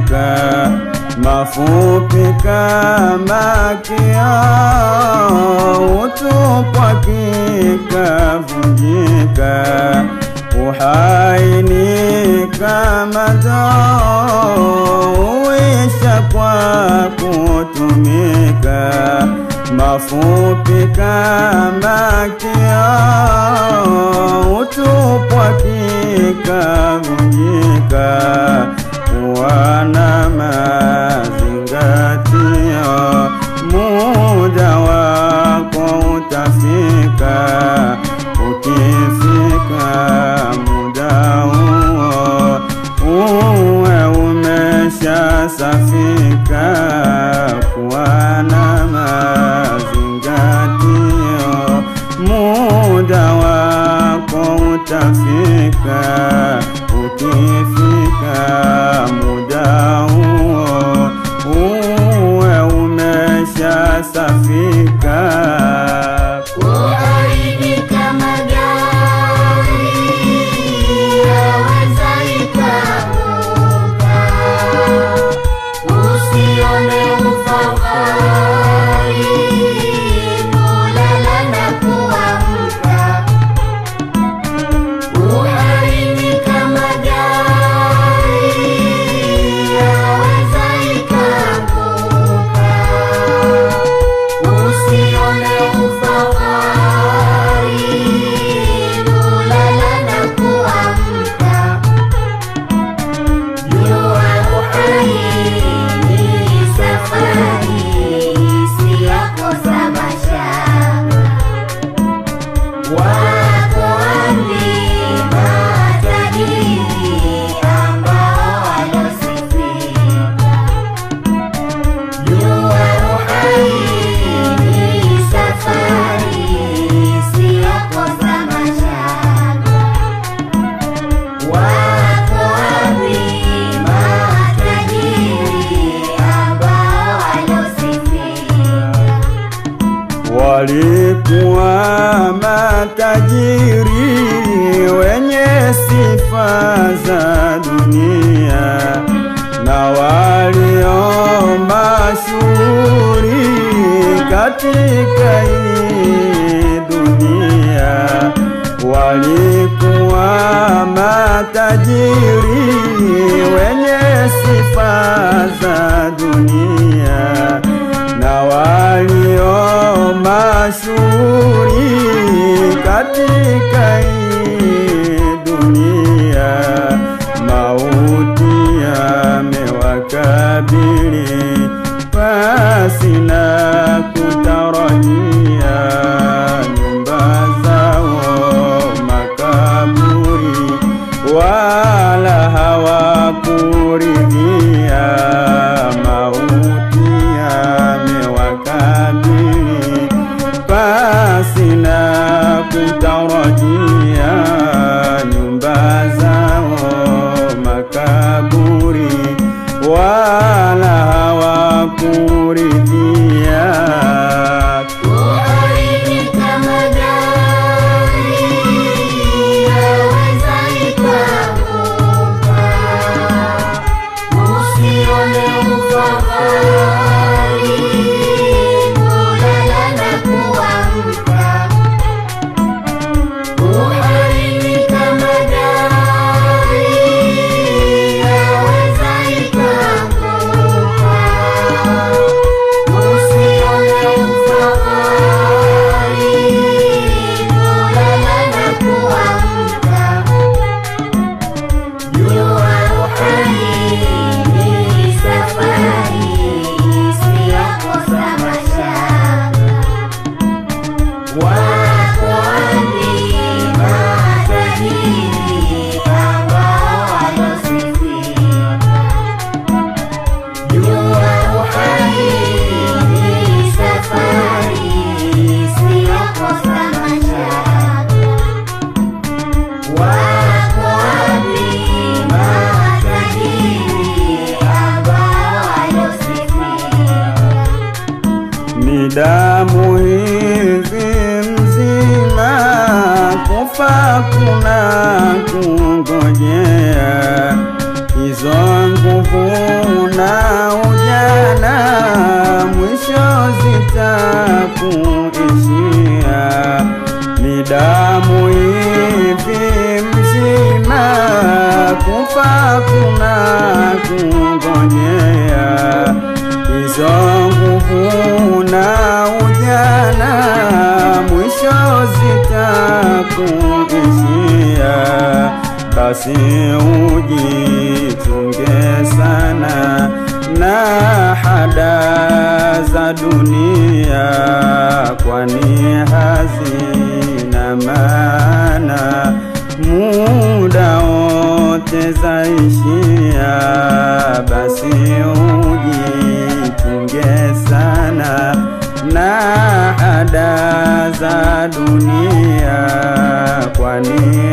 kuvunjika, mafupi kama kioo, utupwa kikavunjika, uhaini kama ndoo, uisha kwa kutumika, mafupi kama kioo, utupwa kikavunjika, wana mazingatio, muda wako utafika, ukifika muda huo uwe umesha safika, kuwa na mazingatio, muda wako utafika, ukifika muda huo uwe umesha safika. Kuharibika magari yaweza ikaanguka, usione ufahari kulala na kuamka. Kuharibika magari yaweza ikaanguka Usione ufahari kulala na kuamka, jua uhai ni safari isiyokosa mashaka. Wako wapi matajiri ambao walosifika? Jua uhai ni safari isiyokosa mashaka. Wako wapi matajiri ambao walosifika? Walikuwa matajiri wenye sifa za dunia na walio mashuhuri katika hii dunia. Walikuwa matajiri wenye sifa za dunia na walio mashuhuri katika hii dunia, mauti yamewakabili pasina kutarajia, nyumba zao makaburi, wala hawakuridhia mauti yamewakabili pasina kutarajia, nyumba zao makaburi, wala hawakuridhia. Kuharibika magari yaweza ikaanguka, usione ufahari kulala na kuamka. Kuharibika magari yaweza ikaanguka, usione ufahari kulala na kuamka. Jua uhai ni safari isiyokosa mashaka. Wako wapi matajiri ambao walosifika? Jua uhai ni safari isiyokosa mashaka. Wako wapi matajiri ambao walosifika? ni damu hivi mzima, kufa kuna kungojea, hizo nguvu basi ujichunge sana na hada za dunia, kwani hazina maana, muda wote zaishia. Basi ujichunge sana na ada za dunia, kwani